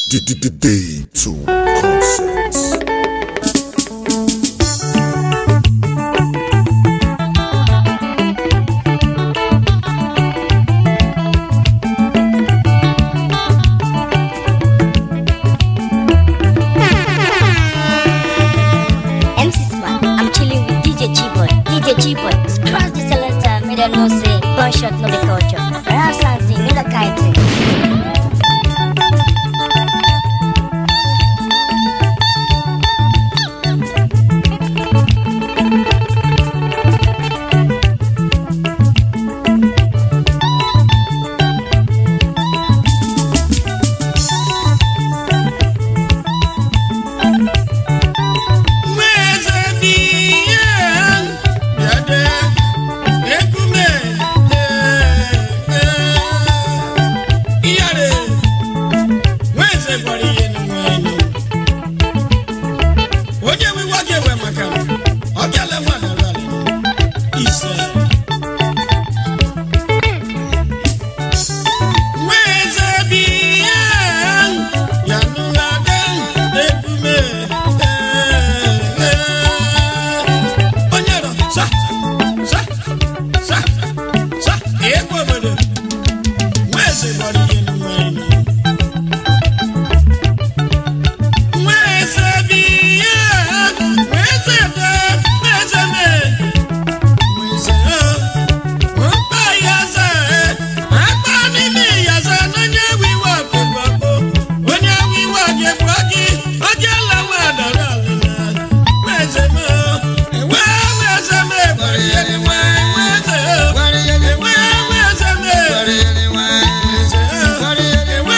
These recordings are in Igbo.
Day to concerts. MC Sman, I'm chilling with DJ G-Boy. DJ G-Boy, scratch the selector, me them know say, gunshot no be culture. Rap something, me the kind thing. onye wiwa ga-ewe maka ọ bịala nwanara ise nweze bi ya ya nụghade ebume onye rọ sa sa sa sa egwu obodo nweze gbara ihe n'ụwa enyi nweze bi ya nweze be nweze me nweze o mkpa yaza akpa n'ime yaza n'onye wiwa bụbọbụ onye wiwa ga-egbu gị oge lawa dara alụla nweze me ewe nweze me gbara ya nwe nweze ewe nweze me nweze ewe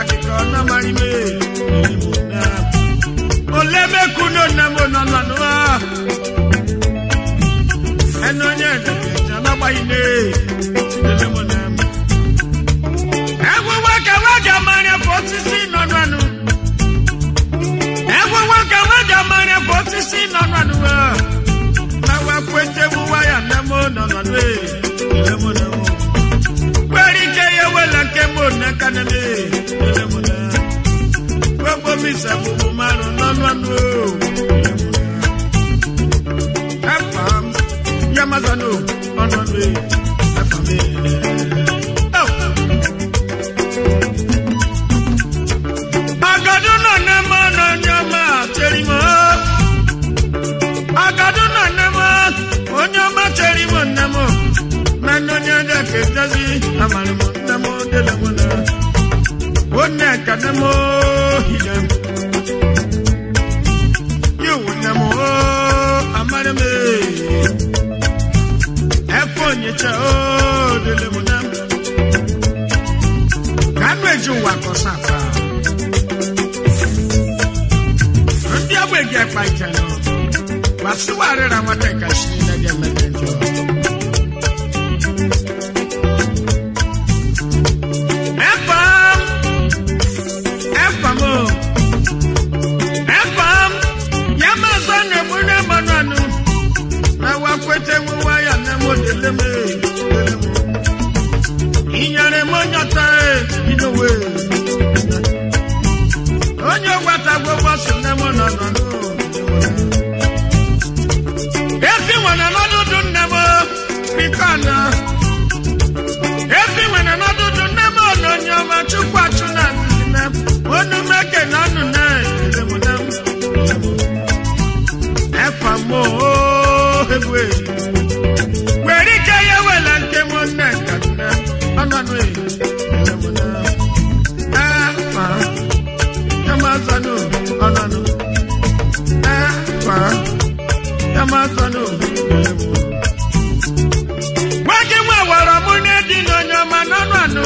akịka na marime ole mekuno na mo nọ nọ nọ ẹnu onye ẹdẹgbẹjà n'agbaghị ne chidele mo na egwu nwoke nwoke mara ka osisi nọ nọnụ egwu nwoke nwoke mara ka osisi nọ nọnụ na wakwete bụ waya na mo nọ nọnụ chidele mo na kwere ike ya wela nke mo na kaneme chidele mo na gbogbo mi sẹ́kùkù márùn nánú ànú o. ẹ̀fà yamazano ọ̀nà mi ẹ̀fà mi. Agadu náà ní mọ́ náà ní ọmọ àtẹ̀rí mọ́. Agadu náà ní mọ́ onye ọmọ àtẹ̀rí mọ́ ní mọ́. Nánú onye ẹ̀dẹ̀ kẹ̀tẹ́sí àmàlùmọ́ ní mọ́ délẹ̀ mọ́ náà. Ó ní ẹ̀ka ní mọ́ ìyẹn. Yóò ní mọ́ amárímé. Ẹ̀fọ́ nyẹ̀kyẹ́ ó délẹ̀ mọ́ náà. Kánú èjì wà kọ́ sáfà. Ndị agbègbè ẹ̀kpa ìtẹ̀ nọ. Wàsíwárí ra wọn tẹ̀ ká sí ní ẹ̀dí ẹ̀mẹ́tẹ̀ jọ. Ẹ̀fàm ẹ̀fàm o. Ẹ̀fàm yẹ máa sọ ní ẹ̀mú ní ẹ̀mọ́ náà nù. Na wa kwete mu wáyà ní ẹ̀mú délé mi. Ìyàrá ẹ̀mọ́ nyọ̀tà ẹ̀ nínú wẹ̀. Onye gwata gbogbo sị nne m nọ nọ nụ. Efi nwere n'ọdụdụ nne m biko na. Efi nwere n'ọdụdụ nne m nọ onye ọma chukwu achụ na nne m. Onu meke na ọnụ na ele m na m. Efa m oo egwe. Were ike ya wela nke m nne ka nne. Ọnụ ọnụ ele m na. Efa. Yamazano, ọ̀nànà. Ẹ̀fà. Yamazano. Wájú mú àwọ̀rọ̀ mú ní ẹ̀dín lọ́nyọ́ ọmọ nánú àánú.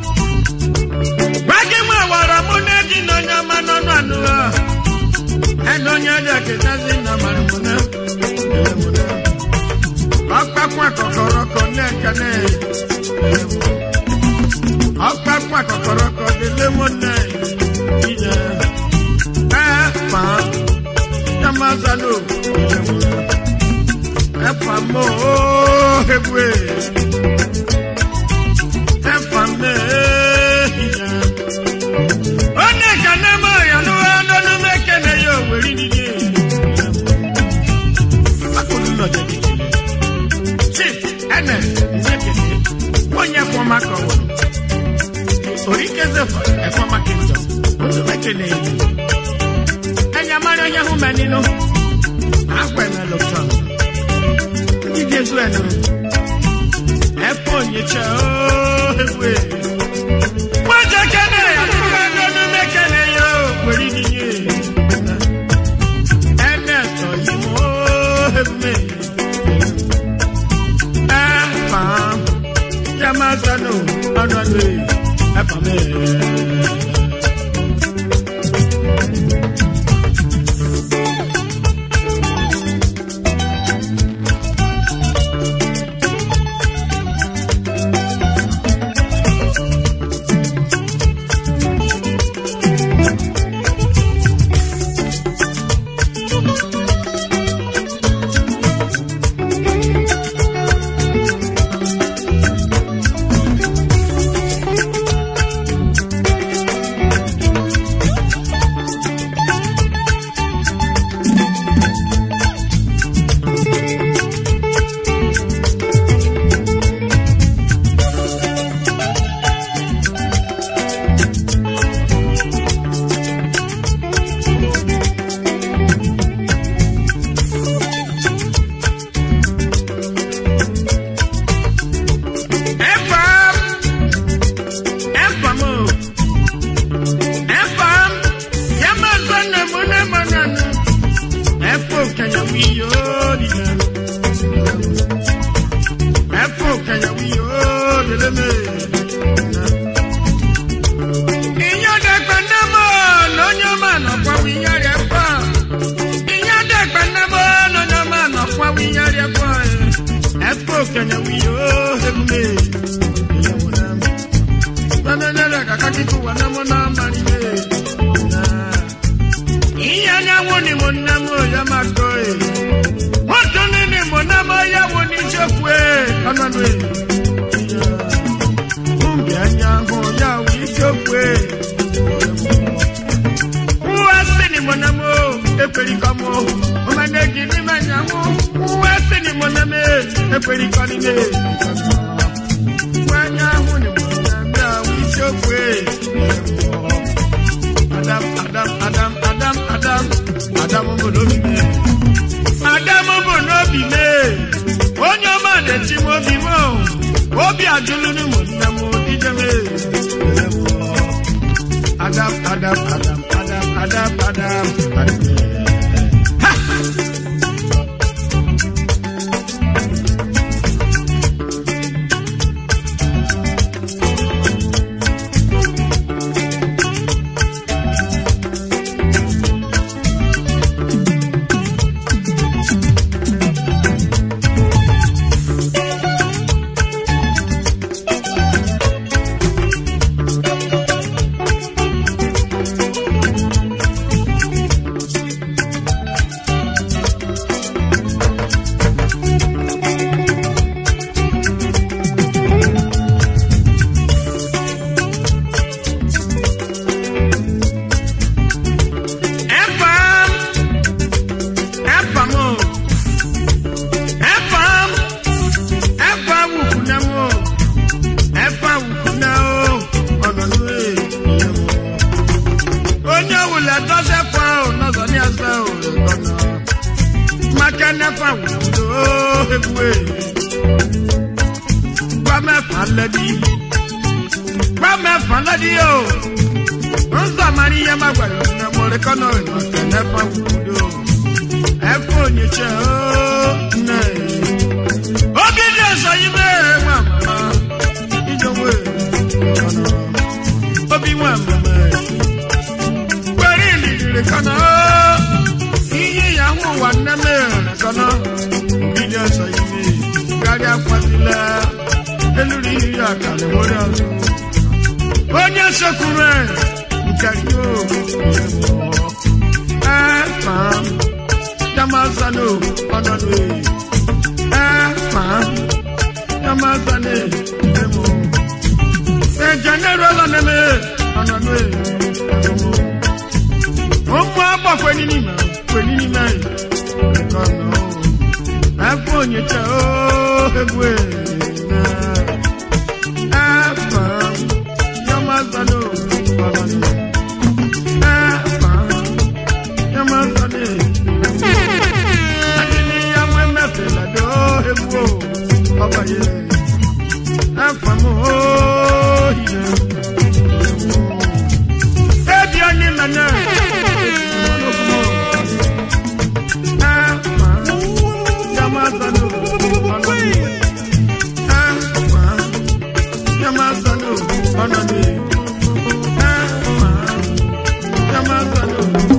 Wájú mú àwọ̀rọ̀ mú ní ẹ̀dín lọ́nyọ́ ọmọ nánú àánú. Ẹnu onye ẹ̀dẹ̀ kìtà sí nà màrìmù náà. Ọ̀pákún àkọ́kọ́rọ́ kọ ní ẹ̀ka náà. Ọ̀pákún àkọ́kọ́rọ́ kọ délé mọ́ náà. Ìyá ẹ̀fà Yamazano. Ẹ̀fà mọ́ ehegwe. Ẹ̀fà mẹ́ ìyá. Onye ka nne m ọyọ̀nụ ọdọnụ mekene ya oweri n'ihe. Akụlụ nọ jẹ kekele. Chief Ernest Nzekene. Onye kwọ maka ọwụrụ. Orikezefa ẹ̀fọ́ Makinjọ. Otu mekene ya. Ẹ̀yà mara onye hụ mẹ nínú. Akwa ẹ̀mẹ lọ́tọ̀. Ndị dị ezu ẹnu. Ẹ̀fọ́ onyecha ooo egwe. Wọ́n jẹ́ kẹ́nẹ̀ ya. Ọdọnụ mekene ya oweri n'ihe. Ẹnẹ tọ̀ yìí mọ́ egwe. Ẹ̀fà Yamazano ọ̀nàdé ẹ̀fà mẹ́ẹ̀ẹ́. kenya wiyo ebume Bananera kakaki kuwa na mona marine Iya na woni mona mo ya makoe Moto nini mona mo ya woni chokwe Kananwe Umbi anyango ya wi chokwe Uwasi ni mona mo Ekweli kamo Umanegi ni manyango Uwasi ni mona me Ekweli kanine Wanyango ni mona me Wi chokwe Adam, Adam, Adam, Adam, Adam, Adam obodo bi me. Adam obodo bi me. Onye ọma na-eti m obi m o. Obi ajụlụ m nne m ije me. Adam, Adam, Adam, Adam, Adam, Adam, Adam. Ha! Efam, efam o, efam, efa wukuna mo, efa wukuna o, ọnọdụ e. Onye wule dọsẹ fa o, nọzọ ní ẹsẹ o, lọnà. Maka nefa wukudo o, ebue. Gba mẹ́fà lẹ́bi, gba mẹ́fà lẹ́bi o. Nsọ amari ya magwara na mọrịkọnọ maka nefa wukudo. Efe onyeche o, nne. Oge dị ọzọ ime nwa mama, ijewe ọnọ. Obi nwa mama, kwere iliriri kọnọ. Ihe ya hụ ụwa nne m kọnọ. Oge dị ọzọ ime, karịa kwazila. Eluri ihe ya ka na-enwere ọzọ. onye sekwuru nke yo efa yamasane ọnọdụ efa yamasane emo ejenero lọneme ọnọdụ emo ụmụ agbakwe n'ime kwe n'ime nkọnọ efe onyecha o egwu na efa yamasane ọnọdụ efa yamasane adini yamwe mẹfẹlẹ do ewu o ọba ye ẹfamu oyiye ebi onye mẹnẹ ẹfa yamasane ọnọdụ ẹfa yamasane ọnọdụ ẹfa yamasane.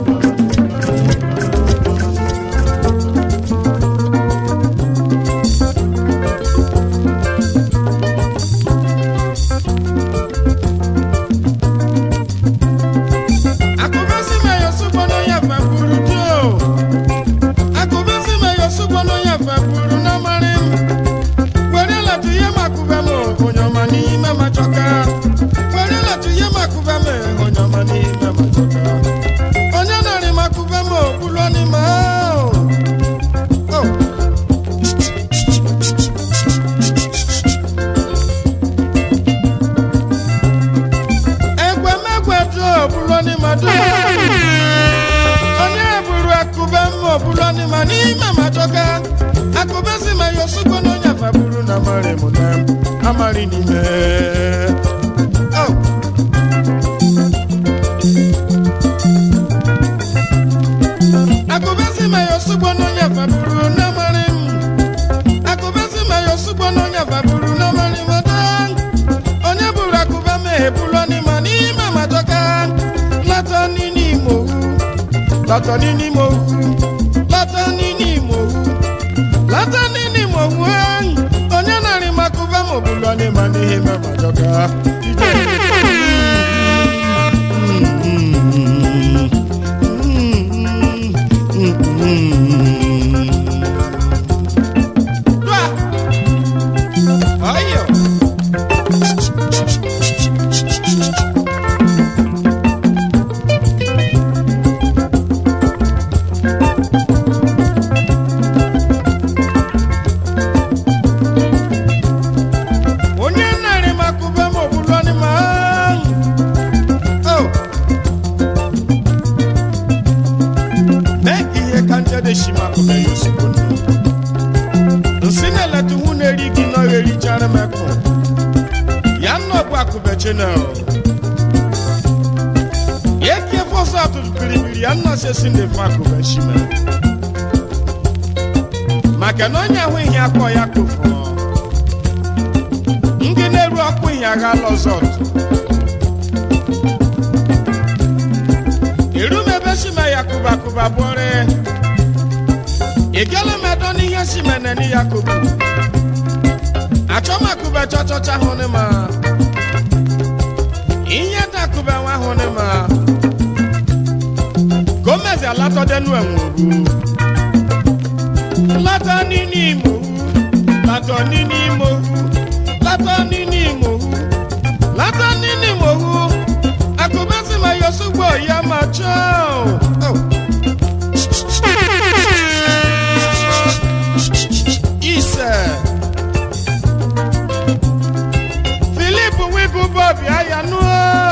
akụbezi ma ya osugbo n'onye afa buru do akụbezi ma ya osugbo n'onye afa buru na mari m were latu ihe makụba m onye ọma n'ime ma chọka were latu ihe makụba m onye ọma n'ime ma chọka onye narị makụba m okpulu n'ime ahụ Oh. egwemegwe do obulo n'ime do onye buru akụbe mma obulo n'ime n'ime ma chọka akụbe si ma ya osugbo n'onye afa buru na mari mụ na amari n'ime Oh. akụbe si ma ya osugbo n'onye afa buru na mari m akụbe si ma ya osugbo n'onye afa buru na mari m da onye buru akụba m ebulọ n'ime n'ime ma chọka lata n'ime ime owu lata n'ime ime owu lata n'ime ime owu lata n'ime ime owu ahụ onye bụlụ n'ịma n'ihe ime ma jọka ije Dua. Ayo. onye narị makụbe ma ọbụlụ anịma Oh. mee ka ihe ka njede shi makụbe ya ozugbo ndụ nsị na-eleta hụ na-eri gị nọghị erichara mekụ ya nnọbụ akụbe chenel ya kie fọsọ atụtụ biribiri ya nnọ sesi ndị fe akụbe shime maka na onye ahụ ihe akọ ya kụfụrụ ndị na-eru ọkụ ihe agha lọzọt irumebe shime ya kụba kụba bụrị igele medo n'ihe shimene ni ya kụbu achọmakụbe chọchọcha hụ ni ma ihe dakụbe nwa hụ ni ma gomezi alatọdenu enwuru lata nini imohu latọ nini imohu latọ nini imohu latọ nini imohu akụbesi ma yosugbo ya ma chọọ oh. ise filip wigu bob ya nu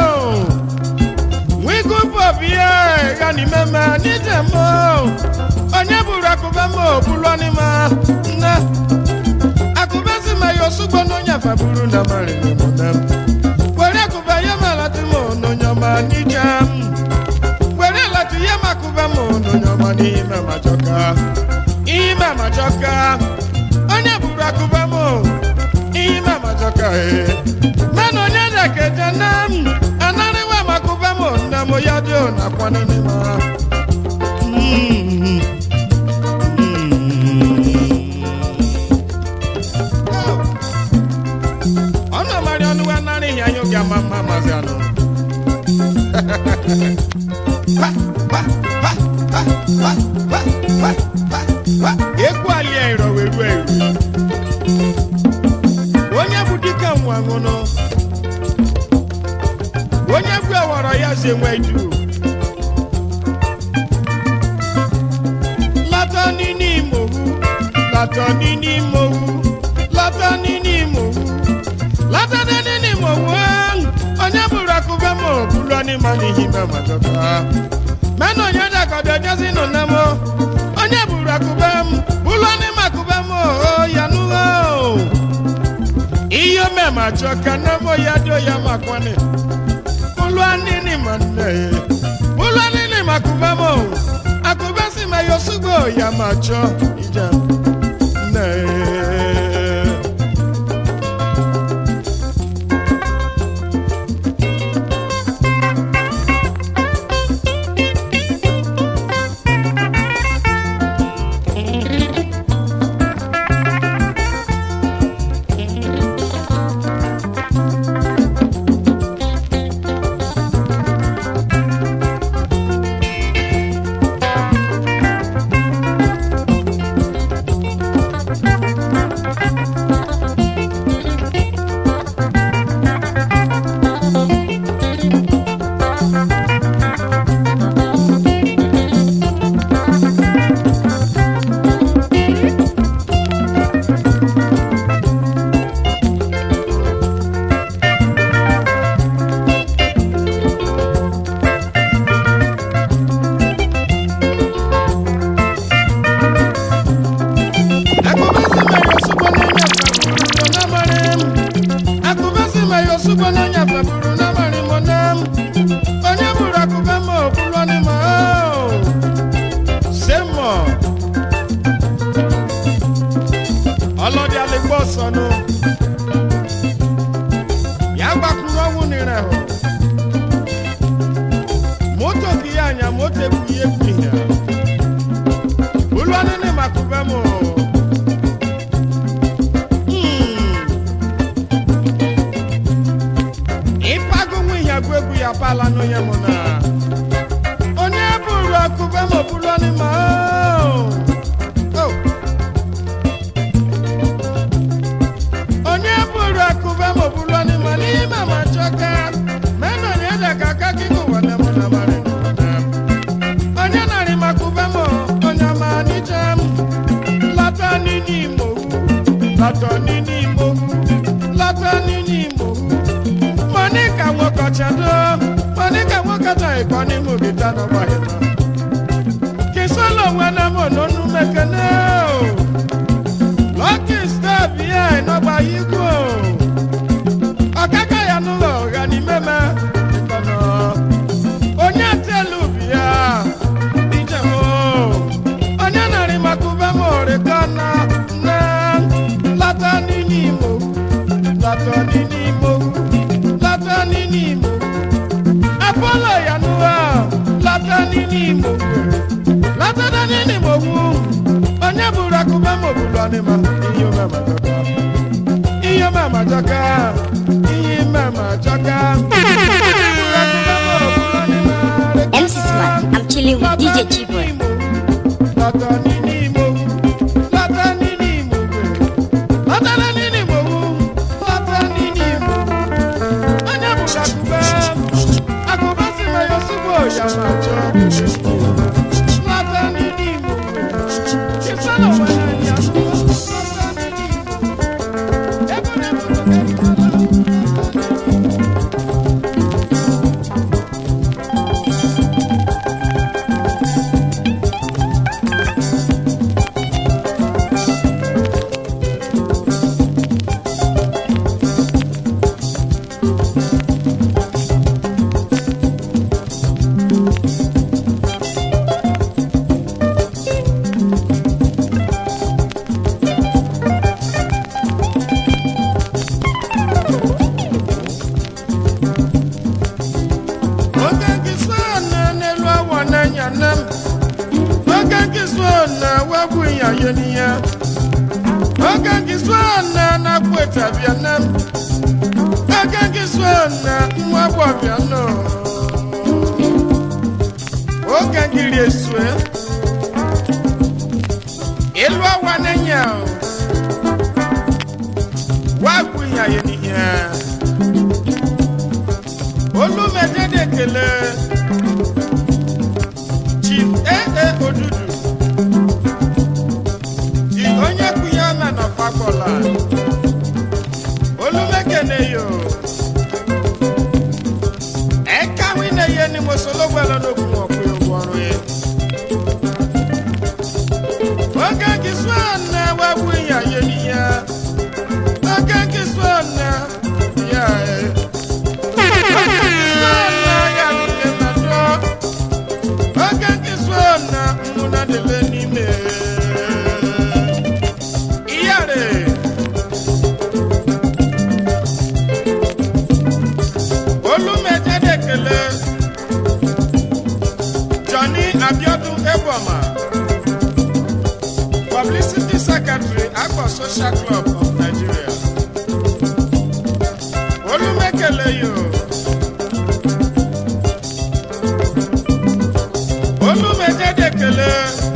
wigu bob ya ya ni meme nije mo onye buru akụbe ma obulu anima nne akụbe si ma ya osugbo n'onye afa buru na marịrị m na m were akụbe ya ma lati m n'onye ọma nije m were lati ya ma akụbe m n'onye ọma n'ime majọka ime majọka onye buru akụba m ime majọka e mana onye na-ekeje na m anarịwa m akụba m nna m ya dị nakwa n'ime ọ nọ marị ọnụ wa narị ihe anya oge ama mma mazi anụ Ha, ha, ha, ha, ha, ha, ha, ha, ha. ekwu alia iro weru eru onye bụ dike nwa ṅụnụ onye bụ ewọrọ ya zi enwe du lata nini imohu lata nini imohu lata nini imohu lata nini imohu onye bụrụ akụbe ma obulu anịma n'ihi me majọka mena onye dakọbịa jezi nọ na mo onye buru akụbe m bụlụ anịma akụbe m o ya nụọ ihe mema chọ ka na mo ya dị ya makwani bụlụ anịnị ma nne bụlụ anịnị ma akụbe m o akụbe si ma ya osugbo ya ma chọ ije nne ìkọ́ni mú mi dáná wáyé náà kì í sọ́lọ̀ wọn náà mọ̀ lónú mẹ́kẹ́lẹ́ o lọ́kì step yẹ ìnọ́gba yìí kú o ọ̀kẹ́kẹ́ yanu lọ ọ̀gá ni mẹ́mẹ́ ìkọ̀nà onye àtẹ̀lù bíyà ìjẹ̀mú onye nàrí makubẹ́ mọ̀ rẹ̀ kọ́nà ná látọ̀ nínú ìmọ̀ látọ̀ nínú ìmọ̀ látọ̀ nínú ìmọ̀ apọ́lọ̀ yanu wa látọ̀ nínú ìmọ̀ látọ̀ nínú ìmọ̀ wù onye buru akubẹ́ mọ̀ bùrọ̀ ni ma iye mẹ́mẹ́ jọka iye mẹ́mẹ́ jọka iye mẹ́mẹ́ jọka. MC Smart, I'm chilling with DJ Chiboy. Lọ́tọ̀ nínú ìmọ̀ wù, lọ́tọ̀ nínú ìmọ̀ wù, lọ́tọ̀ nínú ìmọ̀ wù, lọ́tọ̀ nínú ìmọ̀ wù. Onye buru akubẹ́, akubẹ́ sì máa yọ síbò ya máa jọ. Lọ́tọ̀ nínú ìmọ̀ wù, kí sọ́nà wẹ̀ náà yà lọ́wọ́. Lọ́tọ̀ nínú ìmọ̀ wù, ebúrẹ́ bùrọ̀ kẹ́kẹ́ lọ́wọ́. oge nkịsị na n'elu awọ n'anya nne m oge nkịsị na wegbu ya ye n'ihe oge nkịsị na na-akpụ etabịa nne m oge nkịsị na nwa gbọbịa nọ oge nkiri esue elu awọ n'anya wegbu ya ye n'ihe olùmẹ̀dẹ́dẹ̀ kele chief aa odudu di onye kwuye mena fagbọla olùmẹ̀kẹ̀nẹ̀ yo ẹ̀ka wíne yẹ ni mọ̀sọ́lọ́gbẹ̀lọ́ n'okùn ọ̀pẹ̀ ògùn ọ̀rọ̀ yẹ. oge kìsú ọ̀nà wẹ́wù ìyá yẹ nìyẹ oge kìsú ọ̀nà yẹ ẹ̀. Oge nkịsụ na mmụna dịbe n'ime iyare olumejede kele Johnny Abiodun Eboma publicity secretary Agbo Social Club of Nigeria olumekele yoo. olùmẹ̀jẹ̀dẹ̀ kele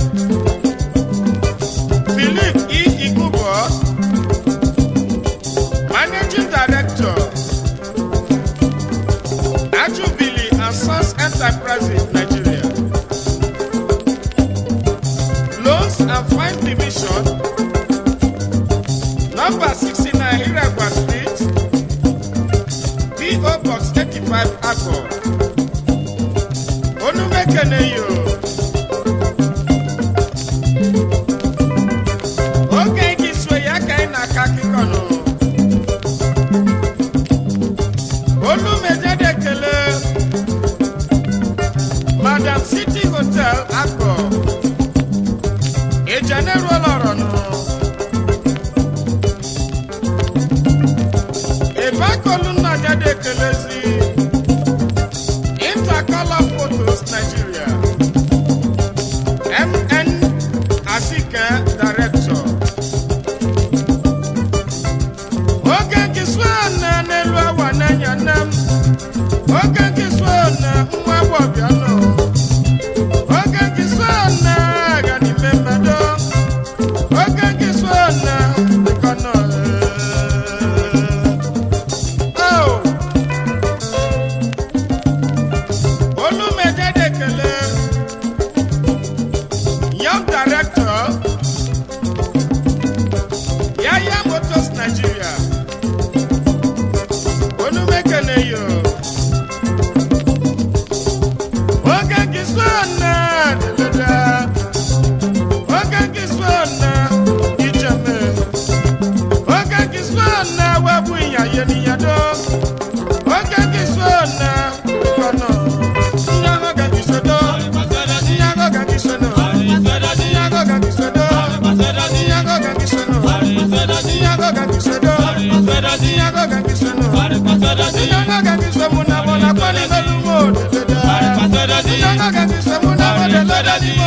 philip e igubo managing director ajubili and sons enterprises nigeria loans and fine division number sixty-nine hiregba street po box eighty-five agbo onumekene yo. oge gị sue ya ka ị na-aka akụkọ nụ olu mejede ekele madam city hotel akpọ ejeneruolọrọ nụ ebe akọlu nna jede ekelezi intercolor photos nigeria mn asike director oge nkịsụ na n'elu awa n'anya nne m oge nkịsụ na nwa gbọbịa nọ oge nkịsụ na aga n'ime mmadụ oge nkịsụ na dịkọ nọ Oh! olumejede kele kiswana dada oge kiswana ijeme oge kiswana wabu iyaye niyado oge kiswana kono nyago ga kisodo nyago ga kisono nyago ga kisodo nyago ga kisono nyago ga kisodo nyago ga kisono nyago ga kisomo na bona kwani belumo dada nyago ga kisomo na bona dada dimo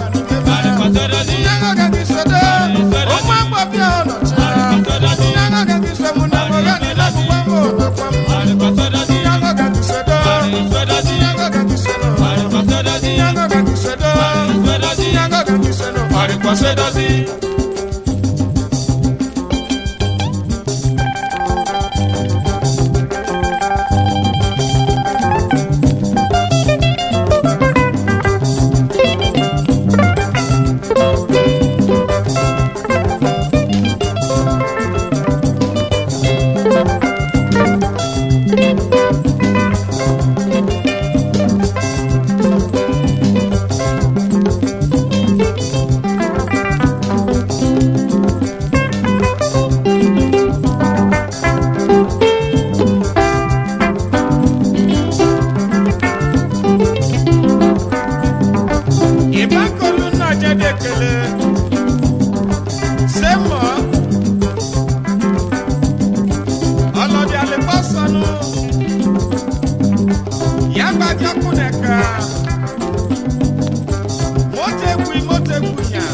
nyago ga kisodo o ma gbo bi ono cha nyago ga kisomo na bona dada kwa mo na kwa mo nyago ga kisodo nyago ga kisono nyago ga kisodo nyago ga kisono ari kwa sedozi ìbákolu náà jáde kele sẹ́mọ̀ ọlọ́dẹ àlẹ́kọ́ sọnù yàgbájá kúnẹ̀ká mọ́tẹ́kùn mọ́tẹ́kùn yà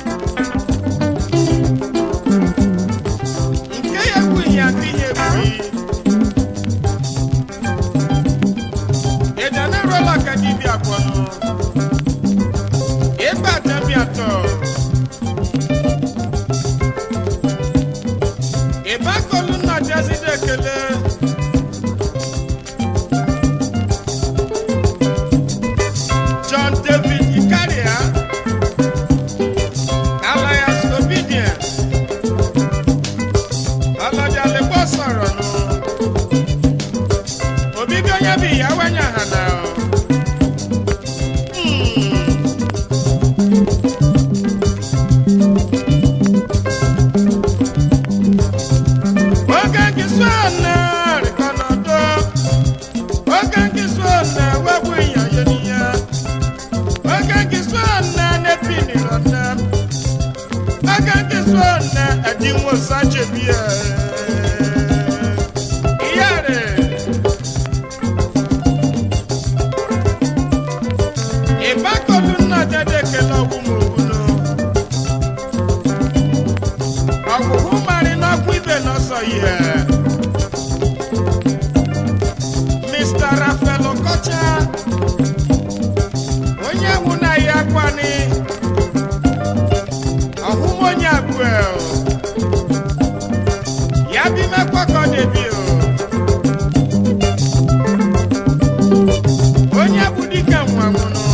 nkẹ́yẹ̀kùn yà kíyẹ̀kùn ìdáná rọ́lá kẹ́dí bí àgbọ̀nù ìgbà tẹ̀mí àtọ̀. ìbákolu náà jásí dẹ́kẹ̀lẹ́. John David Ikaria alias Obedient ọlọ́jà lè bọ́ sọ̀rọ̀ nù. Òbí bí onye bí ìyàwó ẹ̀yà hànà o. Oge kiswana rikonodo Oge kiswana webu iya yeniya Oge kiswana nepini ronda Oge kiswana adinwo sache biya Iyare Ìbákọ̀lù náà dédé kele ọ̀gbùn ògùnù Ọ̀gbùn mari náà kú ibè náà sọ yẹ. Mr. Rafael Okocha onye egwu na ya kwani ọhụm onye abụọ ya bi mekwakọ debi o onye bụ dike nwa nwụnụ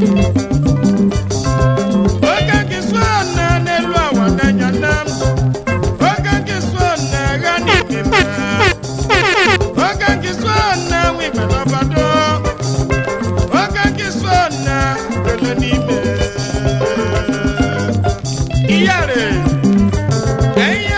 oge nke so na n'elu awa n'anya nna m oge nke so na agha n'ime m oge nke so na nwibe n'ọbado oge nke so na dole n'ime iyare eye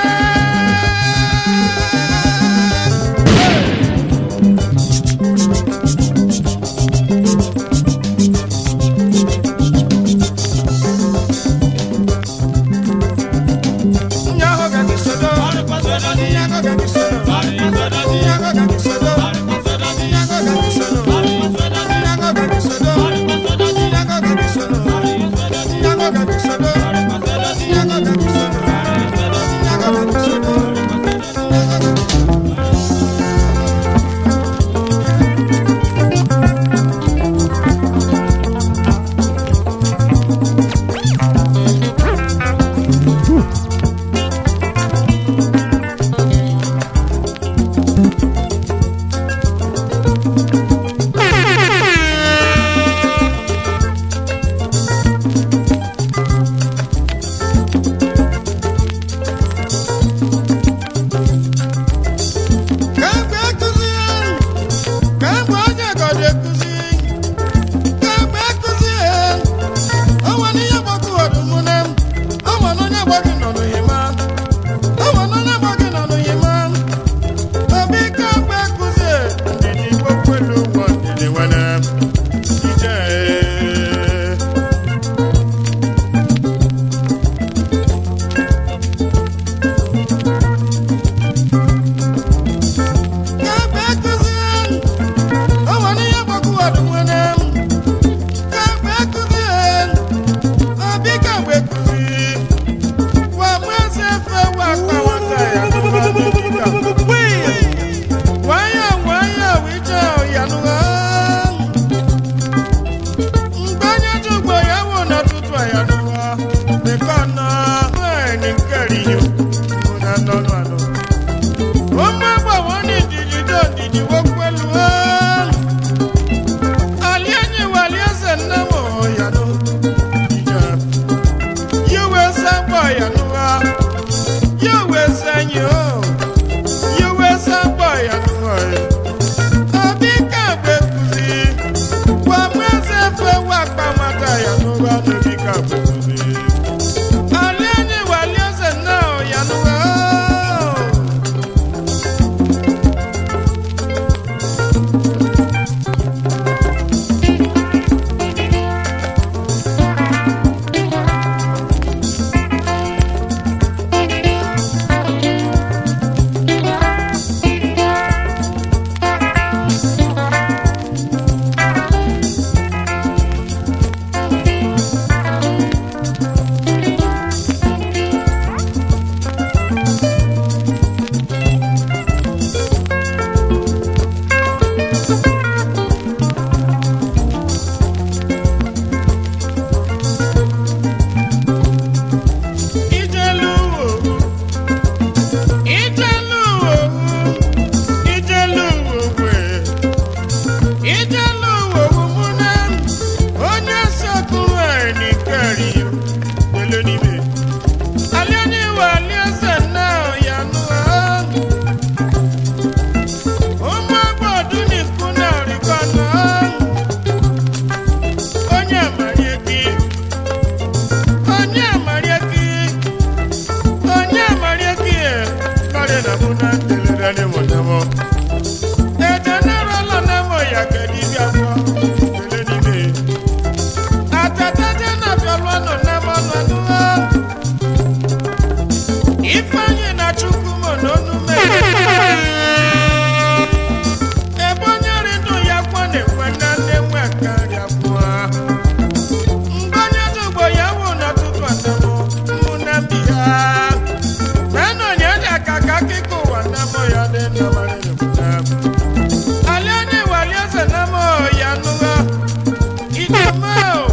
mama o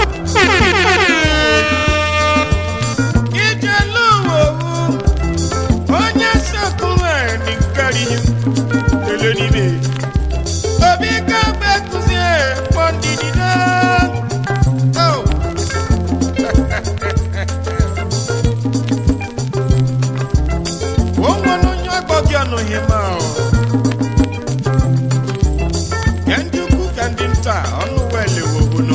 ijelu owu onye sekụrụ ẹni nkari lele nibe obi ka gbe kụzie kpọ ndidi náà. Oh. Wọ́n wọnú nyọ́ gbọ́gí ọ̀nà yìí máa ọ̀. Kẹ́ndí ukwu kẹ́ndí nta ọ̀nù wẹ̀lẹ̀ wòwò nù.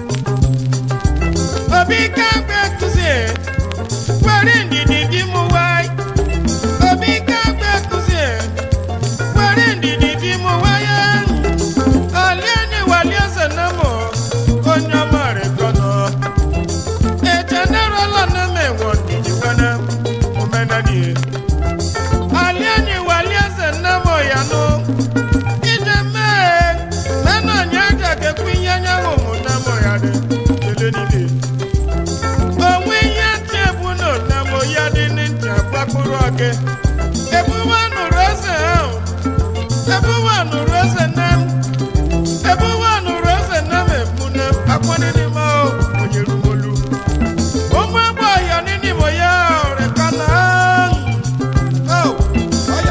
Obi ká gbé kùsì, wẹ́rì ndìdì bí mu wáyé. Obi ká gbé kùsì, wẹ́rì ndìdì bí mu wáyé. Àlẹ́ ni wàlẹ́ ẹsẹ̀ náà mọ̀, ó nyọ́ mọ̀ rẹ̀ kọ́nà. Ètè náà rọ̀ lọ́nà mẹ́wọ̀n ndìdì wẹ́nẹ́, mo mẹ́nà nìyẹn aliani walieze namo yano ije mee mena nyaja gekwu ihe anyanwụ mụ namo ya dị ele niile onwe ihe ntị ebu no namo ya dị n'ntị agbakpụrụ ọgị ebuwa nụrụ eze ahụ ebuwa nụrụ eze nam ebuwa nụrụ eze nam ebu na akwani n'ime ahụ onye rumolu ụmụ agbọ ọhịa n'ime ya ọrịa ka na ahụ Oh, vaya.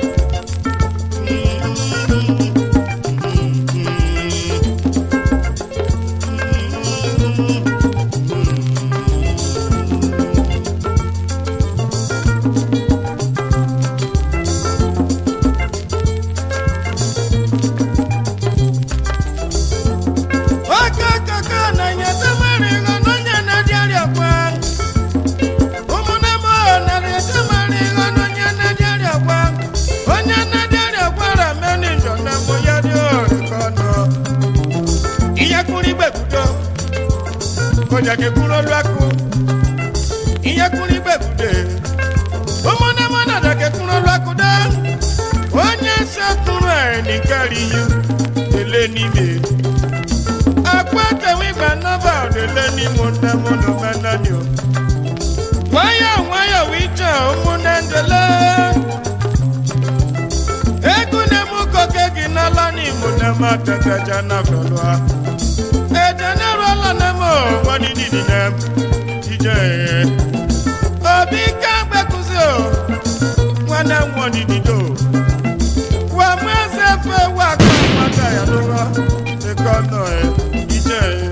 Aka kaka na nyata marigo no nyana diaria kwa ụmụnne m na-ete mara ihe onye na-edere agwa onye na-edere agwara meni njọ na mbụ ya dị orikọ nọ ihe kwuru igbe budo onye ga-ekwuru olu akụ ihe kwuru igbe bude ụmụnne m na-ada ga-ekwuru olu akụ da onye sekpụrụ enikari ihe ele n'ime akwa kewe igba nnaba ele n'ime nne m na omenani o nwayọ nwayọ wije ụmụnne ndele egwu na-emu koke gị n'ala n'imo na-eme ateteja na velụa ejeneruola na-eme nwadididi na ije obi ka gbekuzi o nwanne m nwadidido wàmú ẹsẹ̀ fẹ́ wà kó pátá yà ló wá ẹ̀kọ́ náà ẹ̀ jíjẹ́ ẹ̀.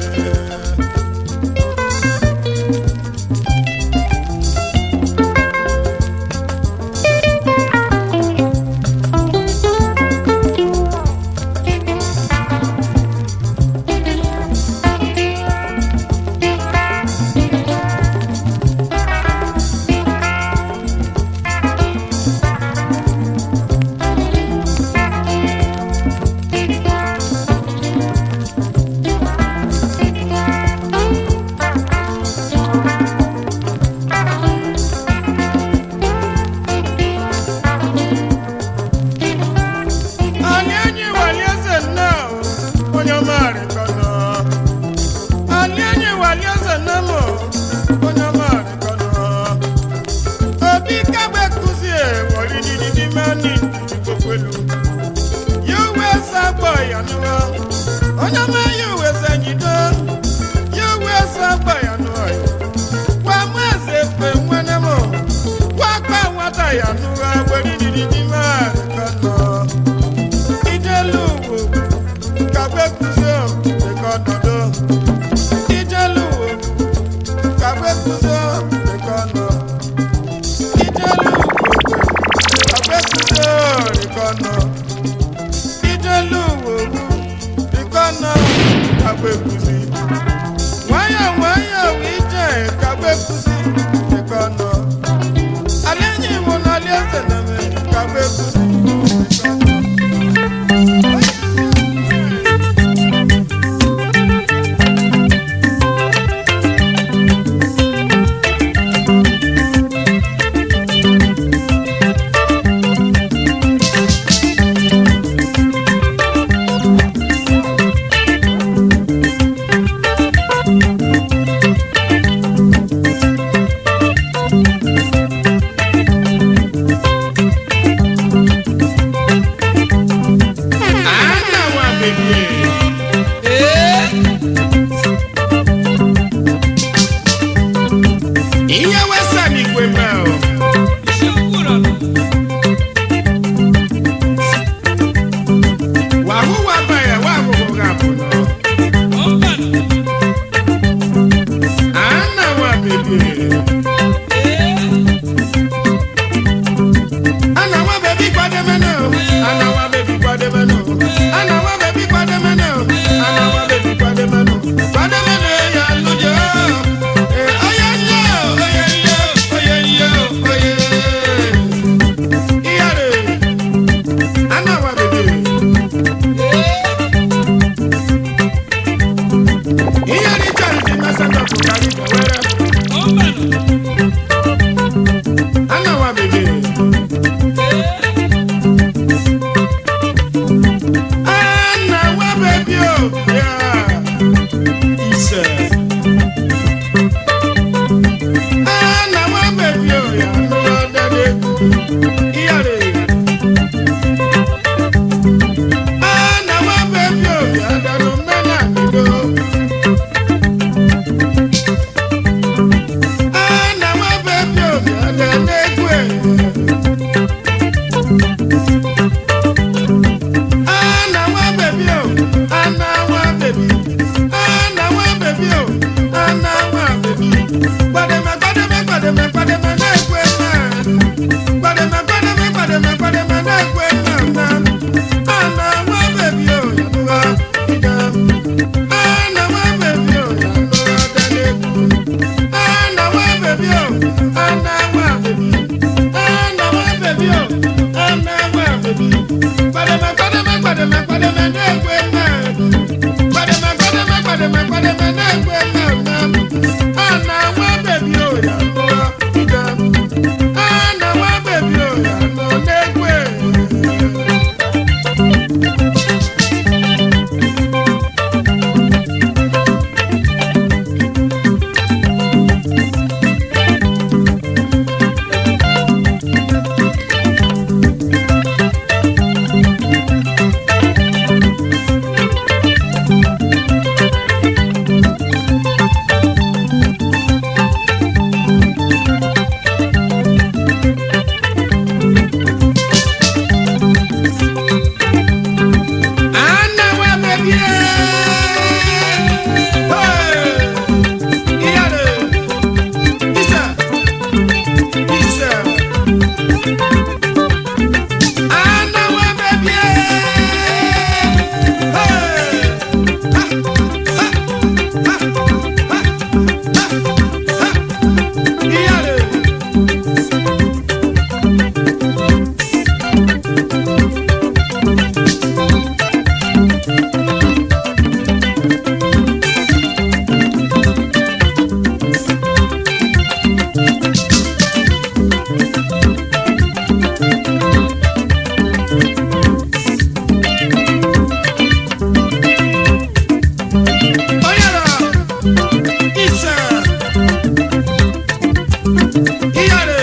setọpụ karị bewere anawa bebe anawa bebi o ya ise anawa bebi o ya nụwa dede iyare anawa bebi o ya dadu mmena bido anawa bebi o ya dede egwe anawa bebi o anawa bebi anawa bebi o anawa bebi gbademe gbademe gbademe gbademe na-egwe na gbademe gbademe gbademe gbademe na-egwe na na anawa bebi o yanuwa ida anawa bebi o yanuwa dalegwu anawa bebi o anawa bebi anawa bebi o anawa bebi gbademe gbademe gbademe gbademe na-egwe na gbademe gbademe gbademe gbademe na-egwe na na anawa bebi o yanuwa ida anawa bebi o yanuwa na-egwe. Anawa bebie. Hey! Iyale. Isa. Isa. Anawa bebie. Hey! Ha! Ha! Ha! Ha! Ha! Ha! Iyale. Oyara. Isa. Iyare.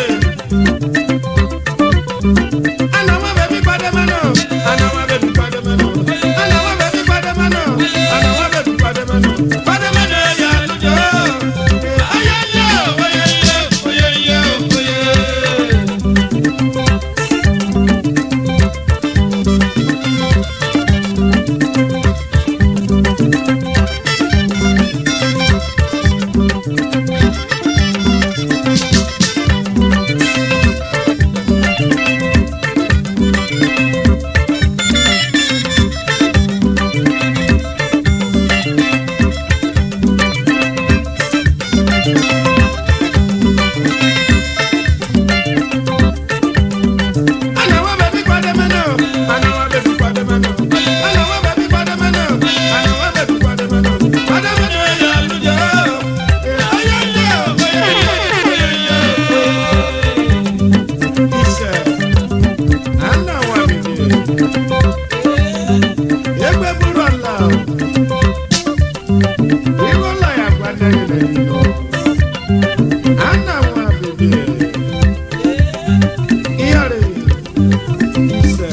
Anawa bebi pademano. Anawa bebi pademano. Anawa bebi pademano. Anawa bebi pademano. Pademano ya lujo. Ayaya, oyeye, oyeye, oye. Anawa bebi pademano. Anawa bebi pademano. Anawa bebi pademano. Anawa bebi pademano. Pademano ya lujo. Ayaya, oyeye, oyeye, oye. Ise. Anawa bebi. Egbe buru ala o. Iwe ụlọ ya gwadere n'ilo. Anawa bebi. Iyare. Ise.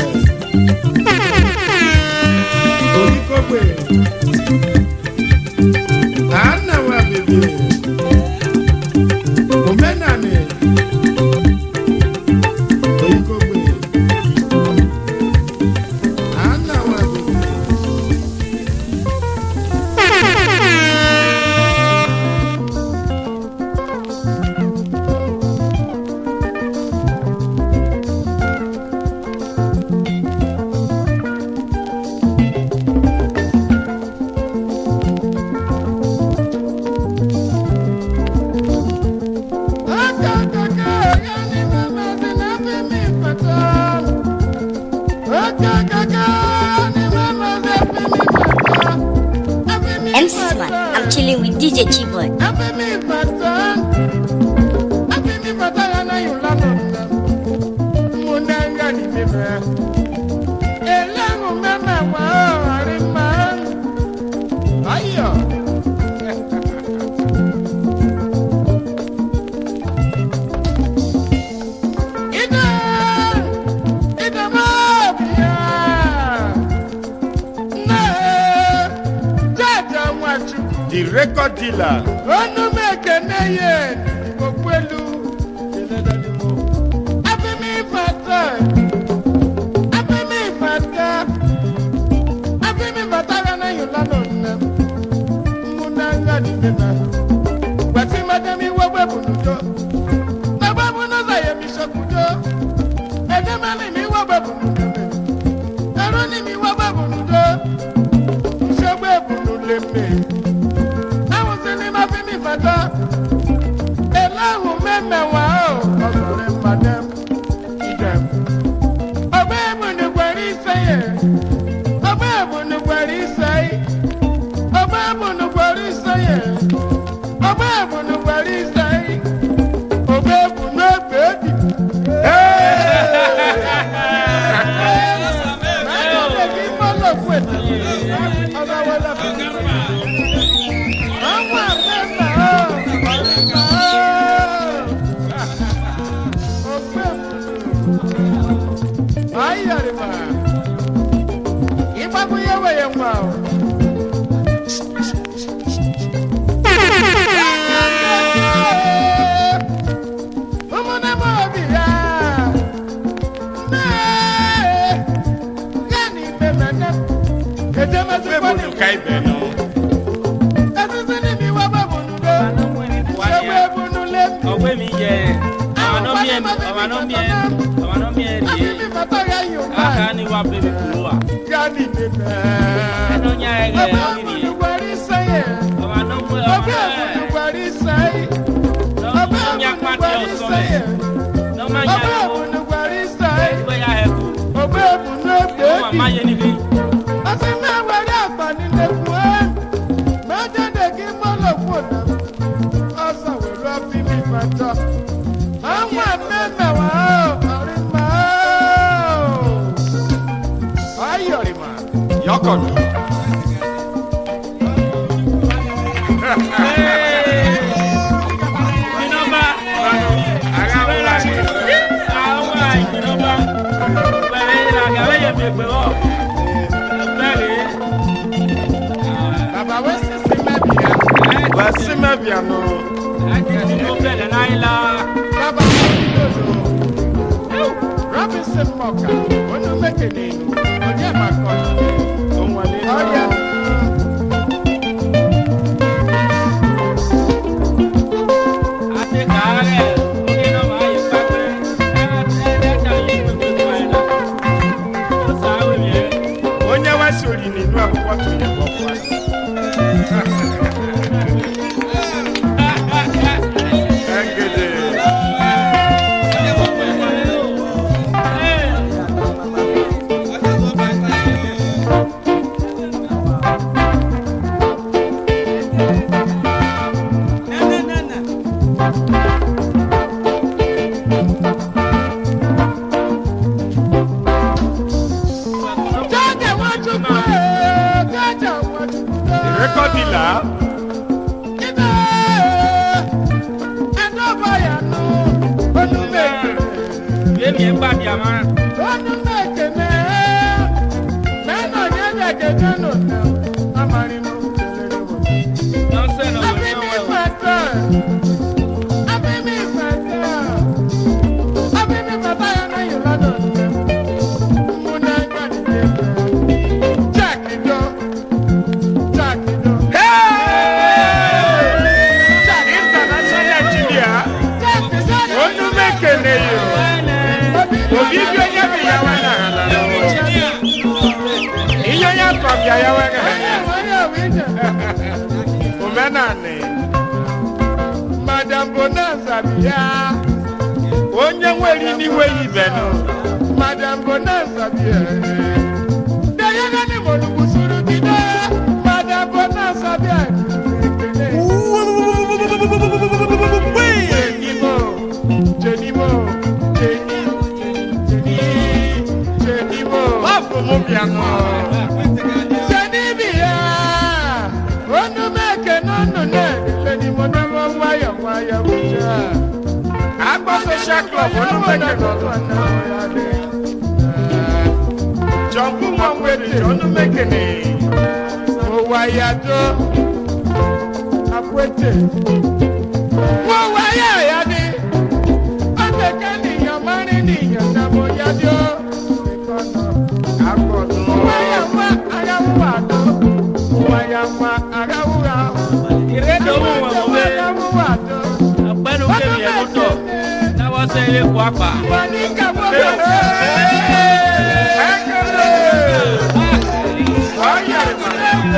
Olikogbe. Anawa bebi. Omenani. Olikogbe. Anawa bebi. man, I'm chilling with DJ Chiboy. Happy me Fatan. Happy me Fatan na you lano. Munanga ni bebe. Elangu mama wa arima. Ayo. Ida. Ida mabia. Na. Jaja Nwachukwu. The record dealer. ọnụ m ekene ye okwelu abịmị fata abịmị fata abịmị fata ya na yụla nọ nne m mụ na nga dị bebe gbasi madam iwe webụ n'udo ebe bụ n'ụzọ ya emishokwudo edemana m iwe webụ n'udo eru n'ime iwe webụ n'udo nsogbu ebu n'ule mmiri àwọn tí ní ma fi mi fàtà eléhùn mẹ́mẹ̀wá o ọ̀sọ̀rọ̀ madam ìdẹ̀m. ọgbẹ́ ìbùnúgbẹ̀rí sẹ́yẹ̀ ọgbẹ́ ìbùnúgbẹ̀rí sẹ́yẹ̀ ọgbẹ́ ìbùnúgbẹ̀rí sẹ́yẹ̀ ọgbẹ́ ìbùnúgbẹ̀rí sẹ́yẹ̀ ọgbẹ́ ìbùnúgbẹ̀rí. Mẹ́tọ́ lè kí fọ́lọ̀ fún ètò yìí. Ọba wọlé fún mi. Ọmọ àgbẹ̀fà ó, ọ̀rẹ́fà ó. Ògbé òkùnkùn. Ayọ̀rìmà. Ìgbàgbọ́yé wẹ̀yẹ̀ wà ó. Ụmụnne m obi ya. Mee. Gani bemene. Edemezi Ebe kwani. bụ ka ibe nọ. Esisi ni mi wá bá bùnú lé. Ṣé wé bùnú lé? ọgbẹ́ mi yẹ ọmọ náà mi ẹ ọmọ náà mi ẹ ọmọ náà mi ẹ Àbí rèé mi bàtà ya yóò aka máa. ni wa bẹbẹ kúrò wa Gani bemene. ẹnu nya ẹ rẹ Ọgbẹ́ ọmọ mi òbùnú wẹ̀rí sẹ́yẹ̀. ọmọ náà mú ẹ ọmọ Ọgbẹ́ ẹ òbùnú wẹ̀rí sẹ́yẹ̀. Ọgbẹ́ ọmọ nya òbùnú pàtẹ wẹ̀rí ọsọ mẹ sẹ́yẹ̀. ọmọ nya Ọgbẹ́ ẹ wò òbùnú wẹ̀rí sẹ́yẹ̀. ẹgbẹ ya ẹ kú Ọgbẹ́ òbùnú ọmọ àmà ègbèdì. yẹ níbi Ọtí mẹ́wàá rí àgbàní lẹ́kùn ẹ́. Mẹ́jẹ̀dẹ̀ kí mọ́lọ̀ fún ọ̀nà. Ọ̀sán wò ló fi mi bàtà. Àwọn àmẹ́mẹ̀wá ò ọ̀rí máa ò. Ayọ̀rìmà. Yọkọ̀dù. ìnọba Ara ń wá ní. àwọn ìnọba pẹlẹ ìlàgà wẹyẹ mi gbẹ wọ bẹẹ Bàbá wẹ́ sísí mẹ́bìá. Wọ́n sí mẹ́bìá nù. akẹ́kọ̀ọ́ tó bẹ̀rẹ̀ náà yìí la. Bàbá wẹ́ sí dòdò. Robinson Mọ̀ká, onú mékèlè, òní ẹ̀ máa kọ́ ni. Òun wà nínú. Ọ̀yà. Ate kare, oge no ma yi pape. E de ta yi pe pe ko ena. O sa we mi e. Onye wá sori nínú akwụkwọ tó yẹ kọ́ fún wa. Ẹgẹdẹ. Jọ́jà wọ́n chukwu ẹ̀, jọ́jà wọ́n chukwu ẹ̀. The record dealer. Ide ẹ̀dọ́gba yà nù, onú mékèlè. Ye mi e gba bi ama. Onú mékèlè. Mẹ́nà yẹn lè gẹ́gẹ́ nù nà. Amarimu kele wọ̀. No se no we Abi no mi we. fata. Abi mi fata. Abi mi fata ya na yìí lọ́dọ̀ ní. Mo náà gbà ní ẹgbẹ́. Jáàkì dán. Jáàkì dán. Jáàkì International engineer. Jáàkì sáré. Onu mekene yo. Obi bi onye bi ya wa na ha na. Ihe onye akọ bịa ya wa na Onye ha. nwere owi jẹ. Omenani. Madam Bonanza bịa. Onye nwere n'iwe ibe nọ. Madam Bonanza bịa. Dayana ni mo lùkùsùrù ti dé. Madam Bonanza bịa. club onumeke nọ jọmpu mọmwede onumeke ni owayado akwete wọwaya yadi ọtẹkẹ nìyàn mọrin nìyàn nàmọ yadi o agbọdun wayama arawuwa do wayama arawuwa Ìrédò mú wọn mọ̀ pé arawuwa do ọ̀pẹ́nu kéwì ẹ̀ lọ́tọ̀ náwó sẹ́ ilé kó apà. wani kabo bẹ. ẹkẹlẹ wayari ma.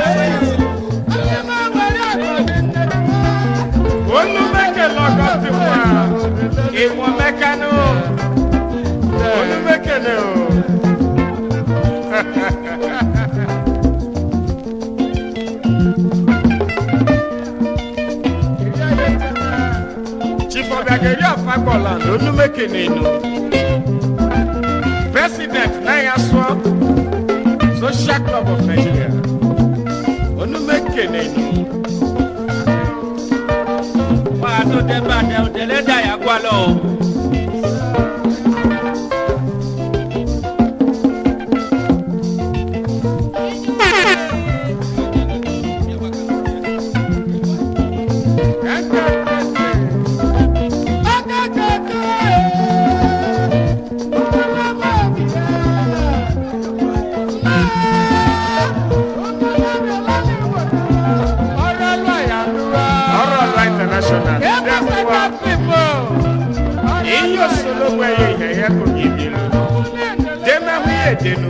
olùmẹkẹ lọkọ ti wá ìwọ̀n mẹkánú olùmẹkẹ ni o. chief ọbịageri afagbọla na olùmẹkẹ nínú president náírà sọ social club of nigeria olùmẹkẹ nínú. Wọ́n á tó dé bá dẹ òdèlé dà yà gbọ́ lọ. Ọrọ̀lá international. Iyo sologbo ẹyẹ ìhẹ̀yẹ kò ní ibi lọ. Dẹ́mẹ̀hú yé dénú.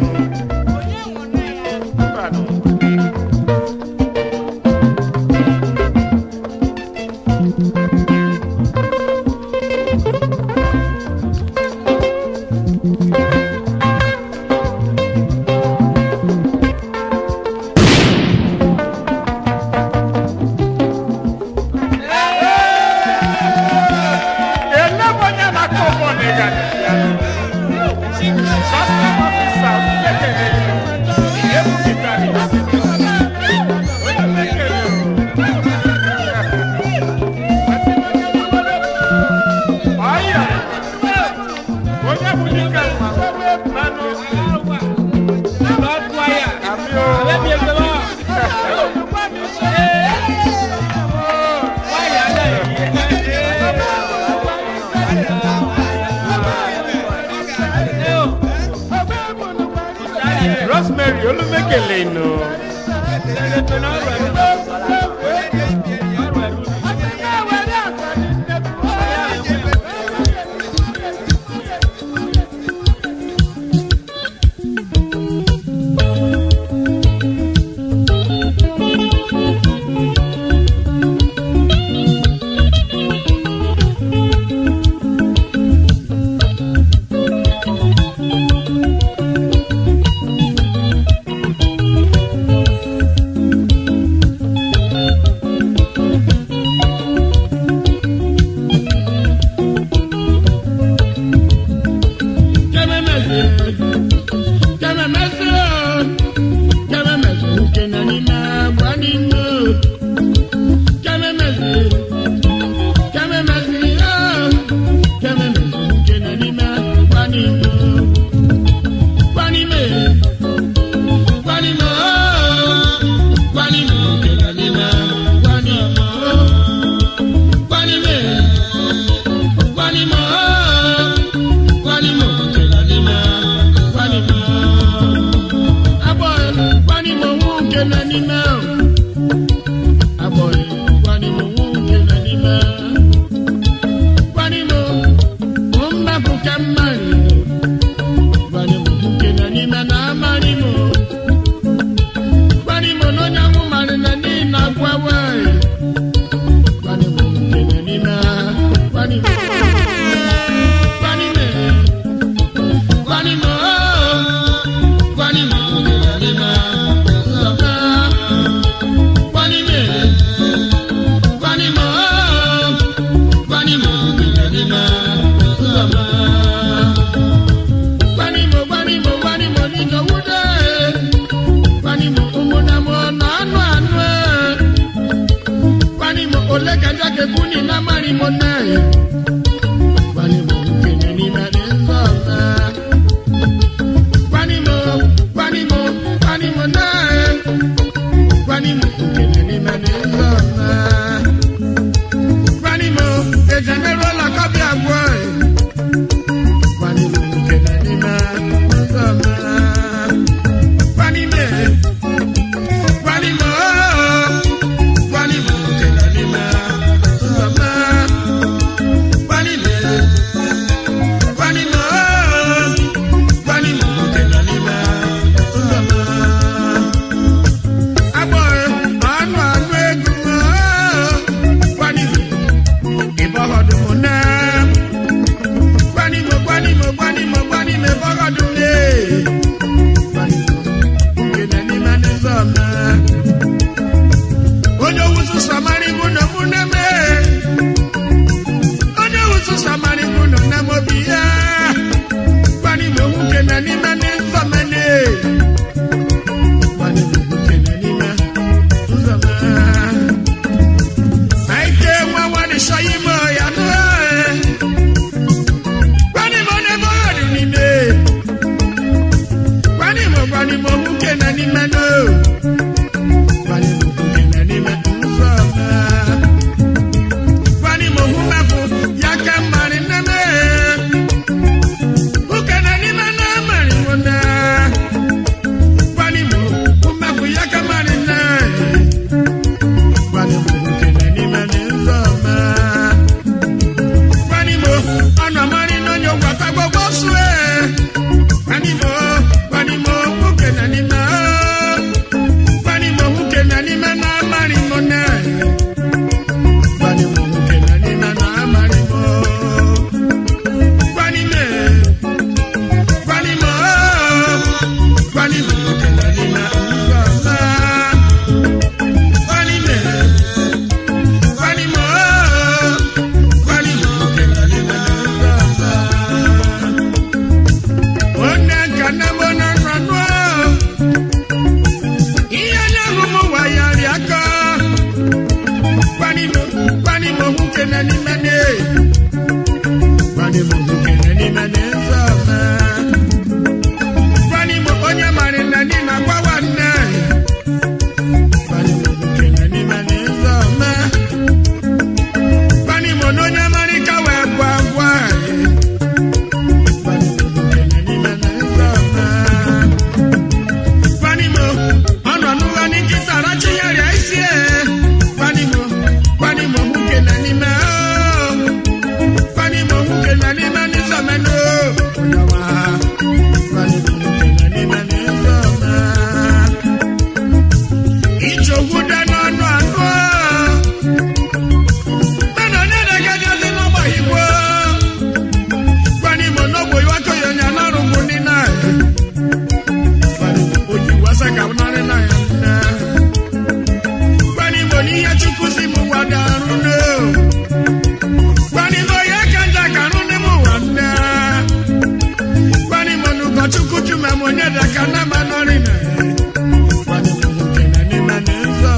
Ìbàdàn. Elébọ̀nyá máa kó bọ̀ ní ìgbàdàn. Custom officer kékeré. Ebu kìtà ni. Olùmẹ̀kẹ̀lẹ̀ o. Ọ̀yà. Onye bụ dike mma. Mmanụ. Lọ́ọ̀dù wáyà. Àmì o. Àbẹ́ bí ẹgbẹ́ wá. Wáyà dà yìí. Ẹ o. Rosemary Olúmẹ̀kẹ̀lẹ̀ nù. Ṣé pé náà rẹ̀ ló? Ọ̀rọ̀ ẹ̀ ló ní. ole ka jake kuni na mari mo nae Wani mo nke gbanimo gbanimo nwoke na n'ime ne gbanimo nwoke na n'ime ne nzọma gbanimo onye mara na ni na gbawa nne gbanimo nwoke na n'ime ne nzọma gbanimo na onye mara ka wee gwa gwa gbanimo nwoke na n'ime ne nzọma gbanimo ọnọ n'ụgha n'ikisa arachigharịa isi e gbanimo gbanimo nwoke na n'ime o gbanimo nwoke na n'ime n'izọmenụ onyewa gbanimo nwoke na n'ime n'izọma ichogbu dị n'ọnụ anụ mana onye na-agaghị n'ọgba igbo gbanimo n'ogbo iwakọ ya onye anarụgbu ndị na oji wasa ka m narị na ya nne gbanimo n'ihe chukwu si m wada arụ ne gbanimo ya ka nja ka arụ ne m ụwa nne gbanimo na ụkọchukwu chume m onye daka na ma nọrị na gbanimo nwoke na n'ime na nsọ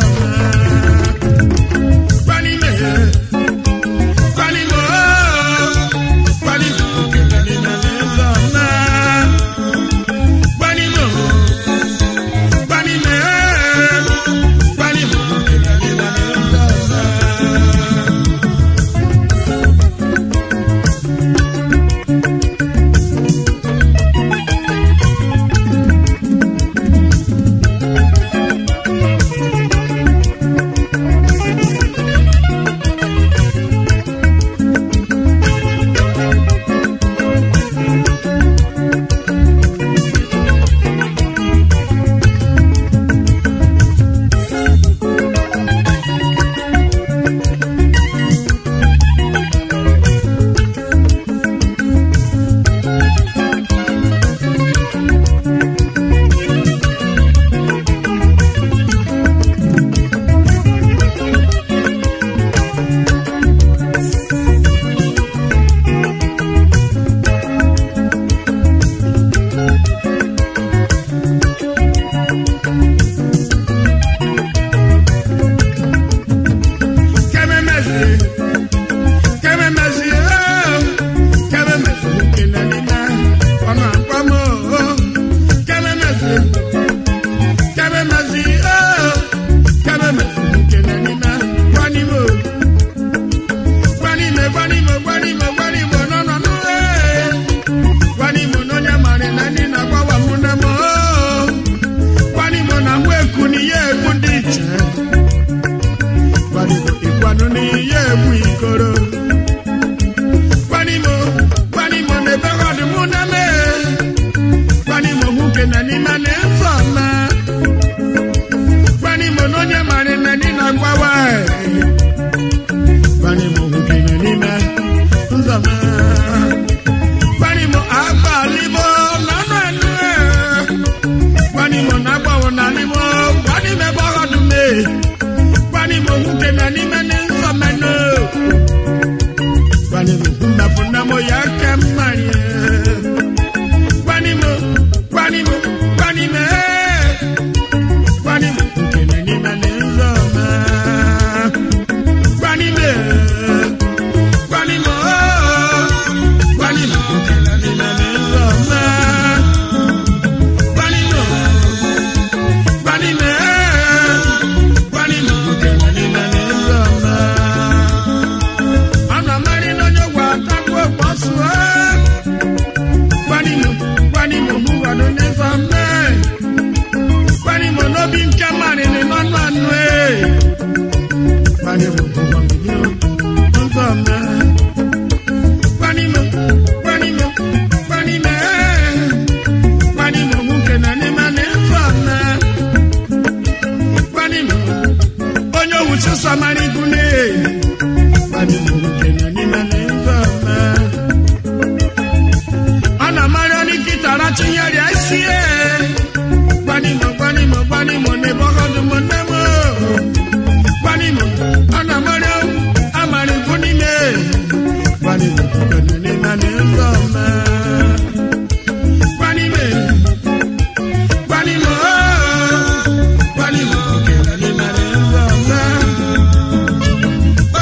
gbanime gbanimo gbanimo nwoke na n'ime na nsọ gbanimo gbanime gbanimo nwoke na n'ime na nsọ kememezi kememezi oo kememezi nwoke na n'ime ọ na-akpọ m oo kememezi kememezi oo kememezi nwoke na n'ime gwanimo gwanime gwanimo gwanimo gwanimo n'ọnọ n'uwe gwanimo n'onye mara na ndị na-agbawa mụ na m oo gwanimo na mụ eku na ihe egwu ndị iche gbanimo ịkwanụ n'ihe egbu ikoro gbanimo gbanimo n'ebe ọdụ mụ na me gbanimo nwoke na n'ime na nsọ ma gbanimo n'onye mara na ndị na-agbawa gbanimo nwoke na n'ime nsọ ma gbanimo agbalimo n'ọnụ enu gbanimo na-agbawo na n'ime gbanimo ebe ọdụ mee gbanimo nwoke na n'ime n'nsọ menụ gbanimo mmefu mo ya ke mmari gbanimo gbanimo gbanime gbanimo nke na n'ime n'ụzọ ma gbanime gbanimo gbanimo nke na n'ime n'ụzọ ma gbanimo gbanime gbanimo nke na n'ime n'ụzọ ma ana mari n'onye gwa atakwu okposuo gbanimo gbanimo mụwado n'ịzọ mme gbanimo n'obi nke marịrị n'ọnụ anụ e gbanimo mụwado n'ịzọ mme gbanimo gbanimo gbanime gbanimo nwoke na n'ime n'ịzọ mme gbanimo onye owu chụsọ mara igu n'e gbanimo nwoke na n'ime n'ịzọ mme ana mara ni kitara chinyere isi e gbanimo gbanimo gbanimo ne bọgọdụ m nne m gbanimo ana mara amara ikwu n'ime gbanimo kwene n'ime na nsọ mme gbanime gbanimo gbanimo kwene n'ime na nsọ mme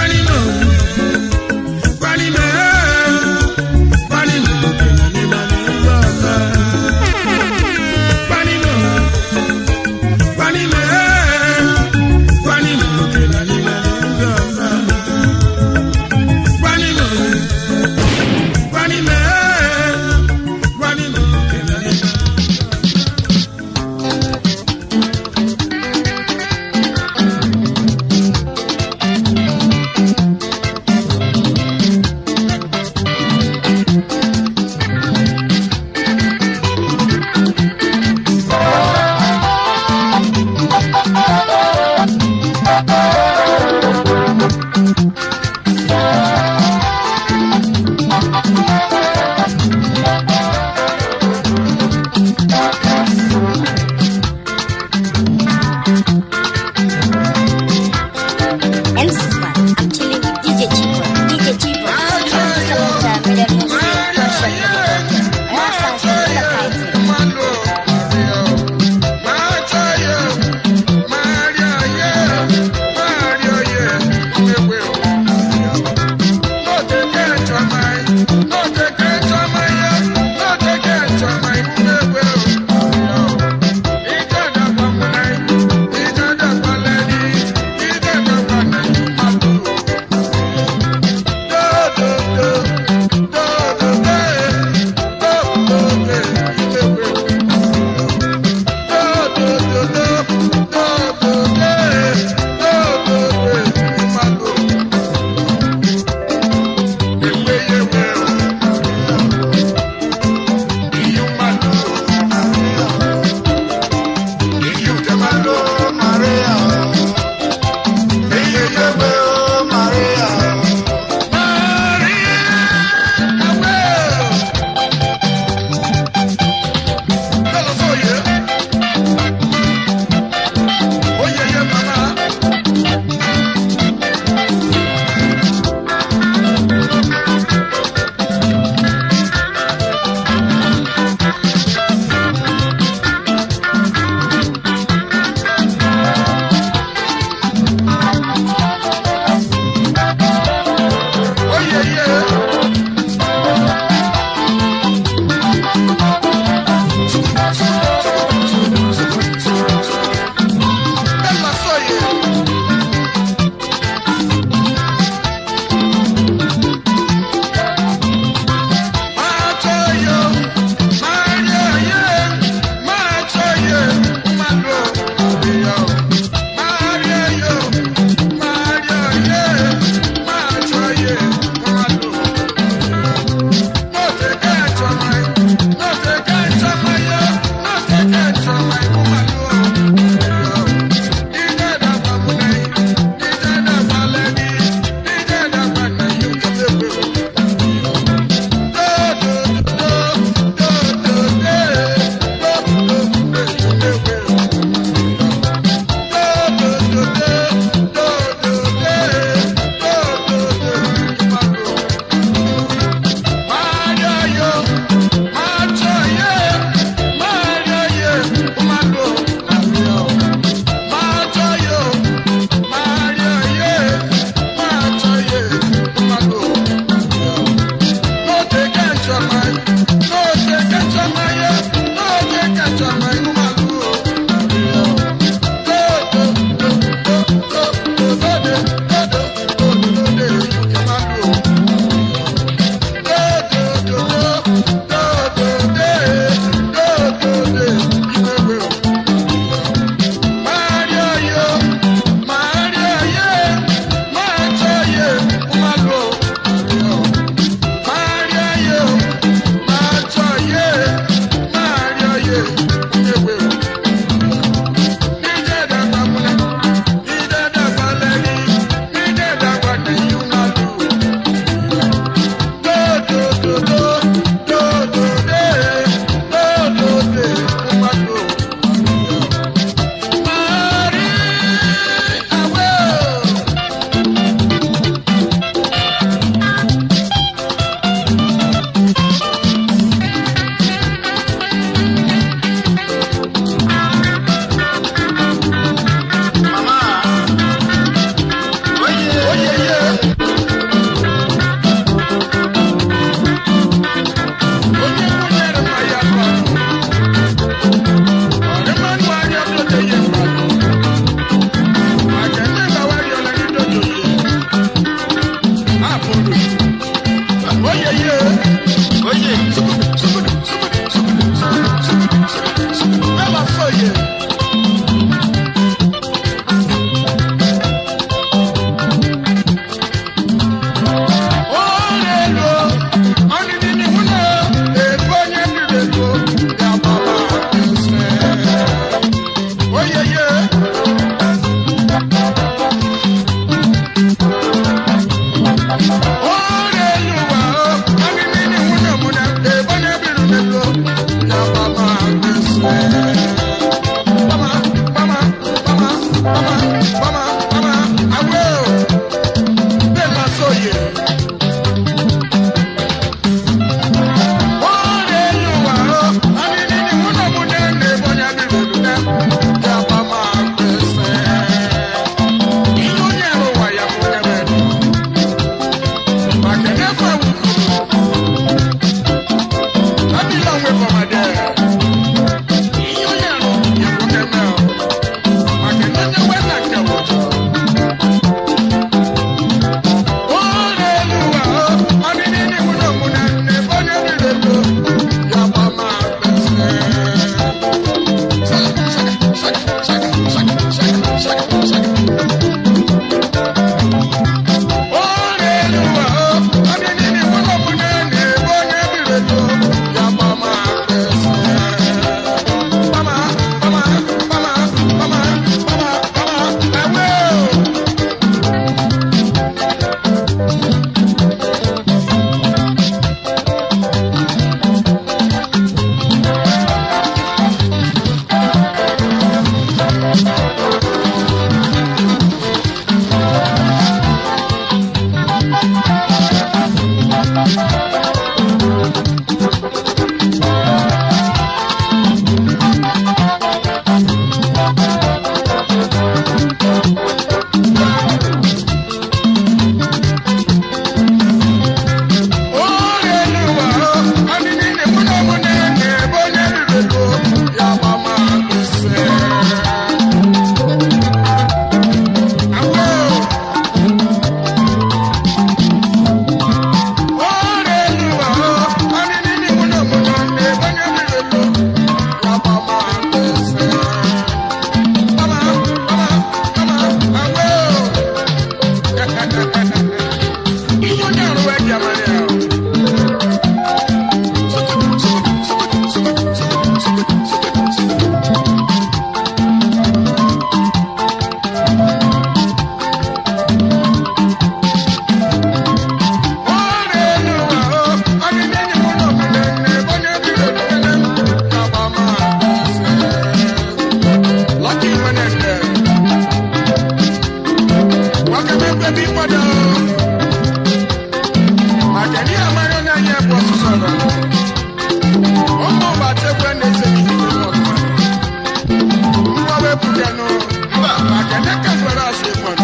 maka ndị amara na anyị bụ ọsụsọ nọ ụmụ ụbatekwe na-ese ihe ọgụma mgbawe pụtanụ maka ndị ka nwere asị mmadụ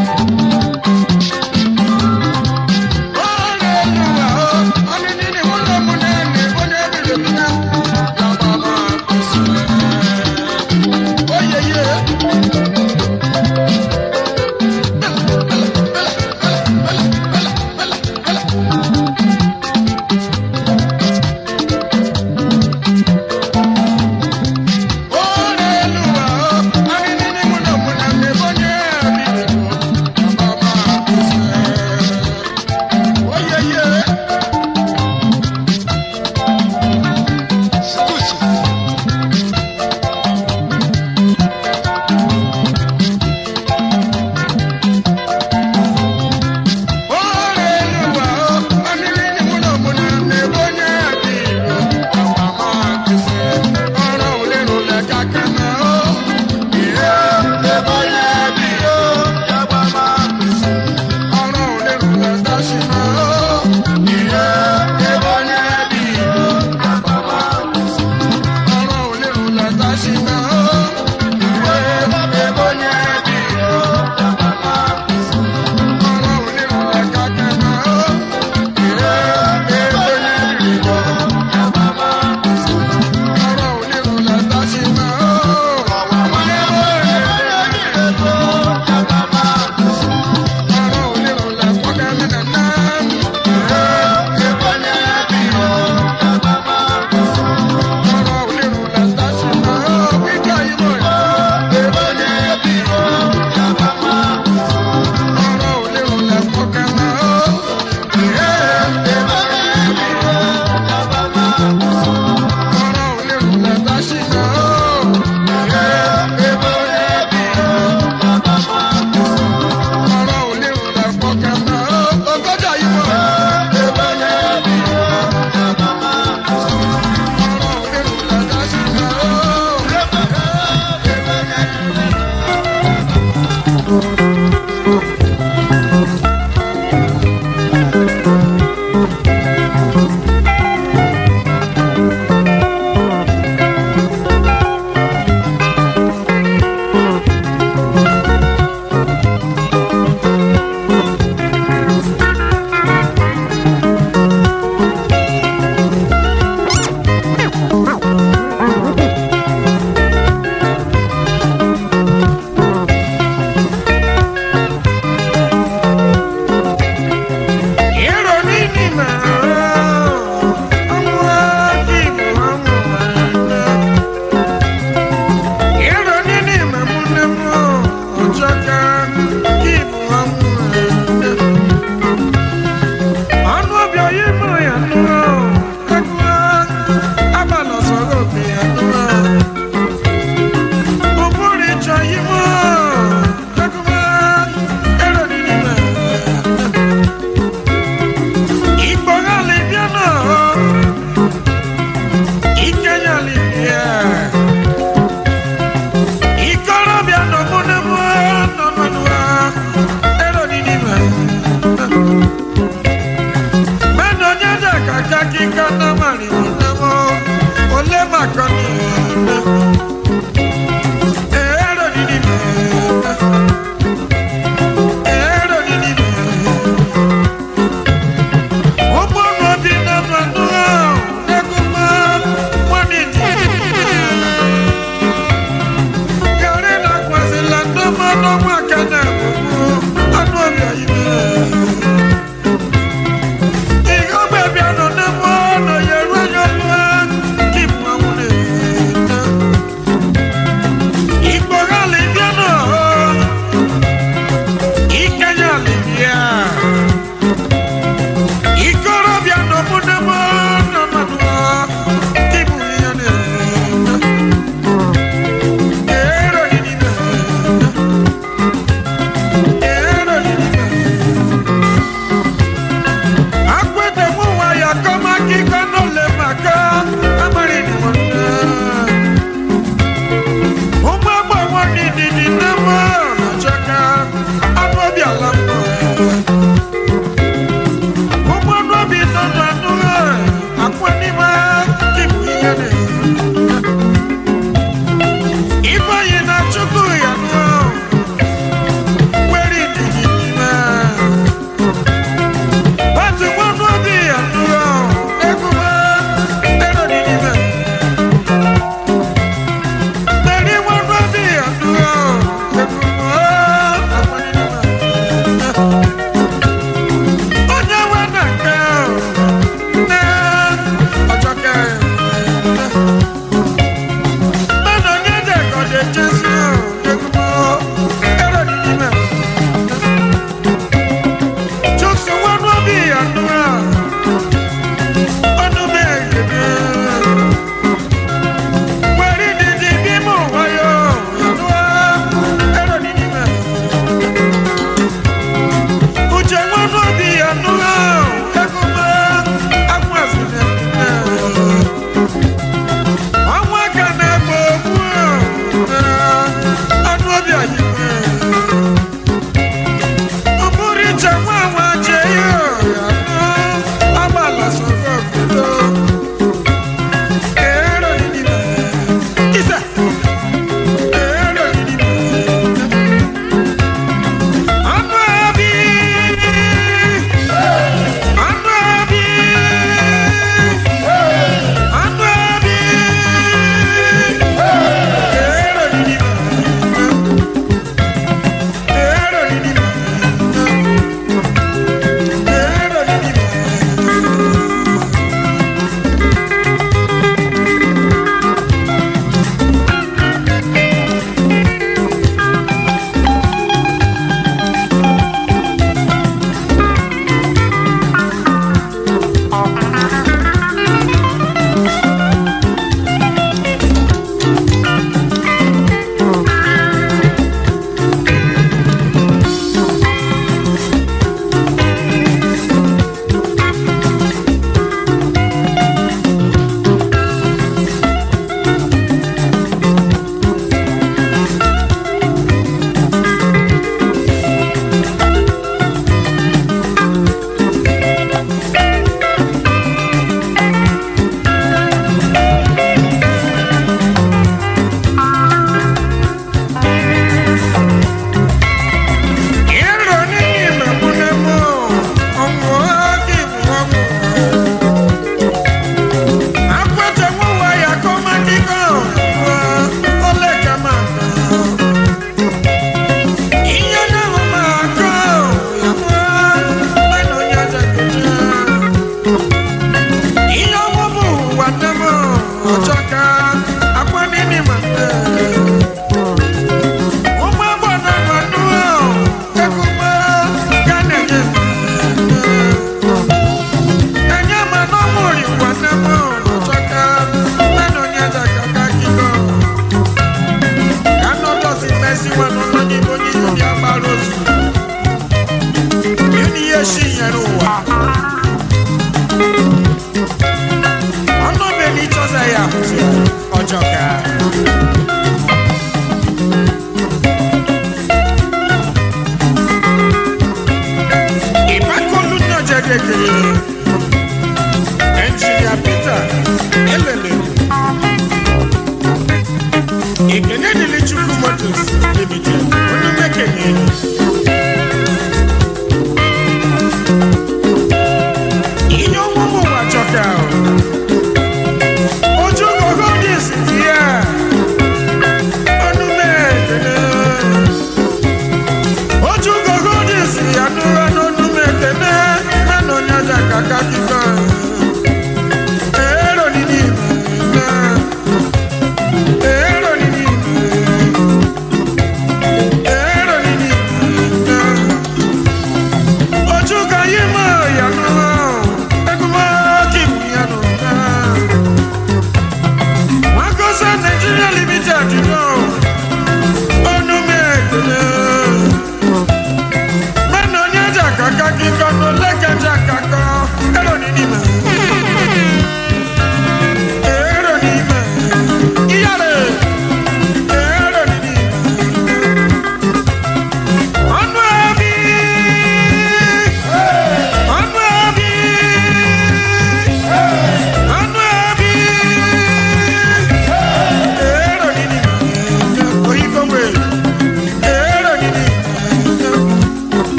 Oh, yeah, yeah. Ihe ogbe bịa nọ n'ebe ọ nọ ụwa ọnụ be n'ịchọza ya hụzi ya ọjọọ ka